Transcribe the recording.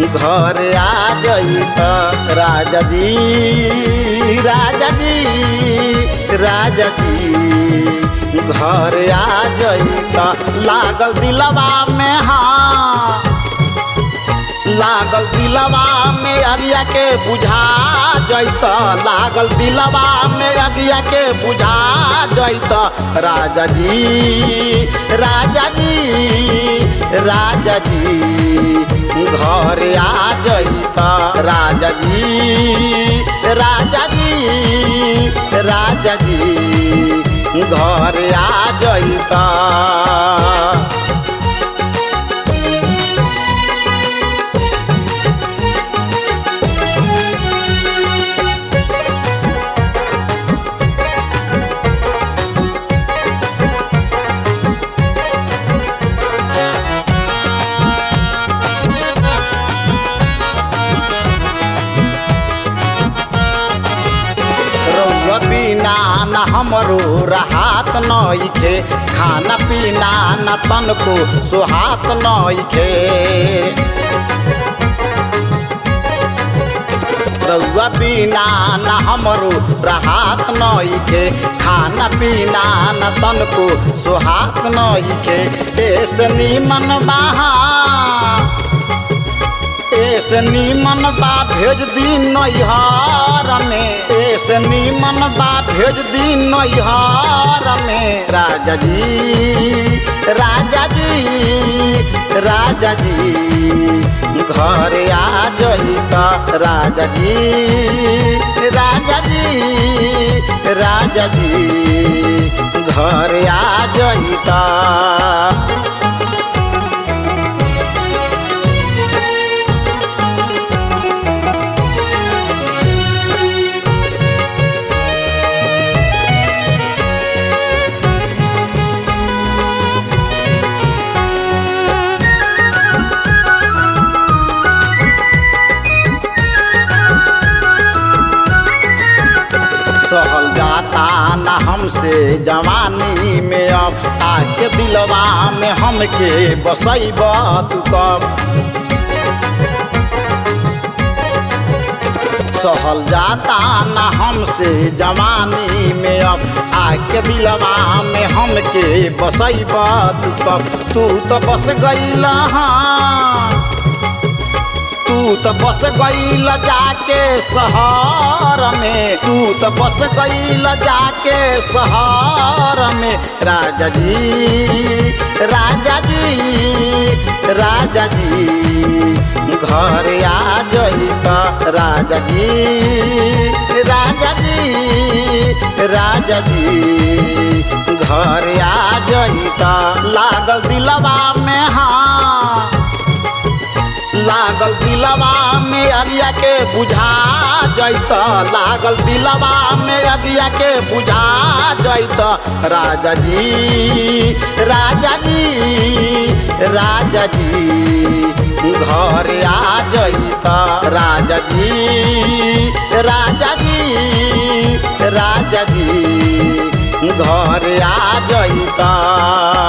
घर आ जइत राजा जी राजा जी राजा जी घर आ जइत लागल दिलवा में हाँ लागल दिलवा में अगिया के बुझा जैत लागल दिलवा में अगिया के बुझा जैत राजा जी राजा जी राजा जी घर आ जैत राजा जी राजा जी राजा जी घर आ जैत रउआ बिना न हमरो राहत नइखे खाना पीना न तनको सुहात नइखे रउआ बिना न हमरो राहत नइखे खाना पीना न तनको सुहात नइखे ऐसे निमन बहा ऐसे नीमन बा भेज दी नैहर में ऐसे नीमन बा भेज दी नैहर में राजा जी राजा जी राजा जी घर आ जइत राजा जी राजा जी राजा जी घर आ जइत सहल जाता न हमसे जवानी में अब आके दिलवा में हमके बसैब तू कब सहल जाता न हमसे जवानी में अब आके दिलवा में हमके बसैब तू कब तू तो बस गईल हाँ तू तो बस गईल जाके शहर में तू तो बस गईल जाके शहर में राजा जी राजा जी राजा जी घर आ जइत राजा जी राजा जी राजा जी घर आ जइत लागल दिलवा में हाँ लागल दिलवा में अगिया के बुझा जैत लागल दिलवा में अगिया के बुझा जैत राजा जी राजा जी राजा जी घर आ जैत राजा जी राजा जी राजा जी घर आ जैत